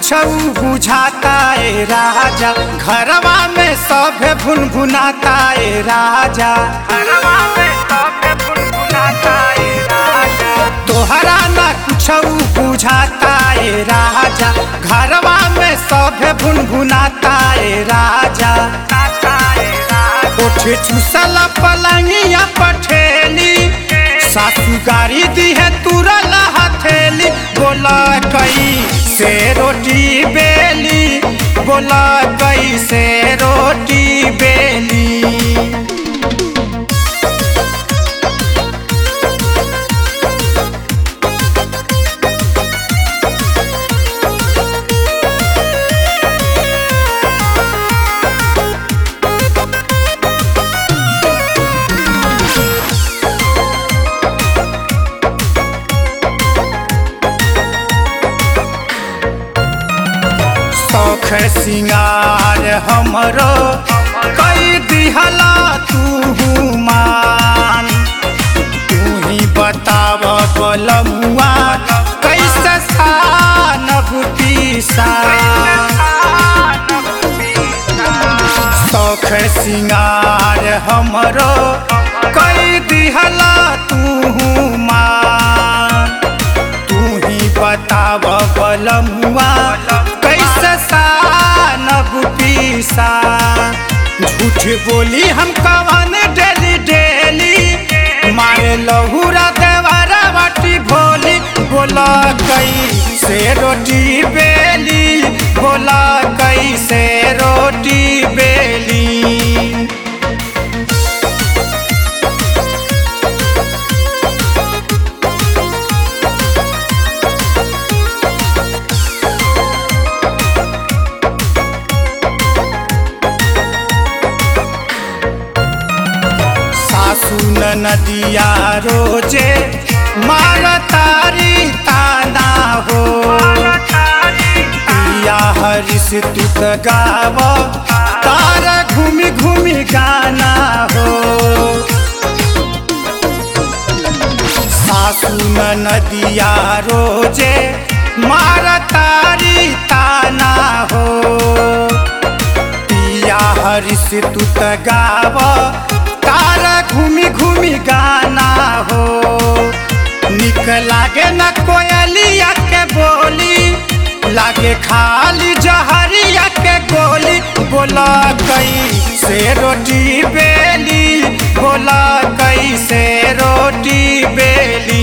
बुझाता ए राजा घरवा में सब भुन भुनाता ए राजा घरवा में सब भुन भुनाता ए राजा तोहरा ना कुछ बुझाता ए राजा घरवा में सब भुन भुनाता ए राजा उठे चूसल पलंगिया पठेली सासू गाड़ी दी है तुरल हथेली बोला कई से रोटी बेली बोला कई से रोटी बेली शौख सिंगार हमरो कई दिहला तू मान तू ही बताव बलमुआ कैसे सानब शौख सिंगार हमरो कई दिहला तू मान तू ही बताव बलमुआ कैसे सानब पीसा झूठ बोली हम कवन डेली डेली मारे लहूरा देवारा बाटी भोली बोला कई से रोटी बेली बोला कई से रोटी बेली सासू नदिया रोजे मार तारी ताना हो पिया हरिस तू त गाव तार घूमी घूमी गाना हो सासू नदिया रोजे मार तारी ताना हो पिया हरिस तू त गाव तार घूमी घूमी गाना हो निक लागे न कोयलिया के बोली लागे खाली जहरिया के गोली बोला कई से रोटी बेली बोला कई से रोटी बेली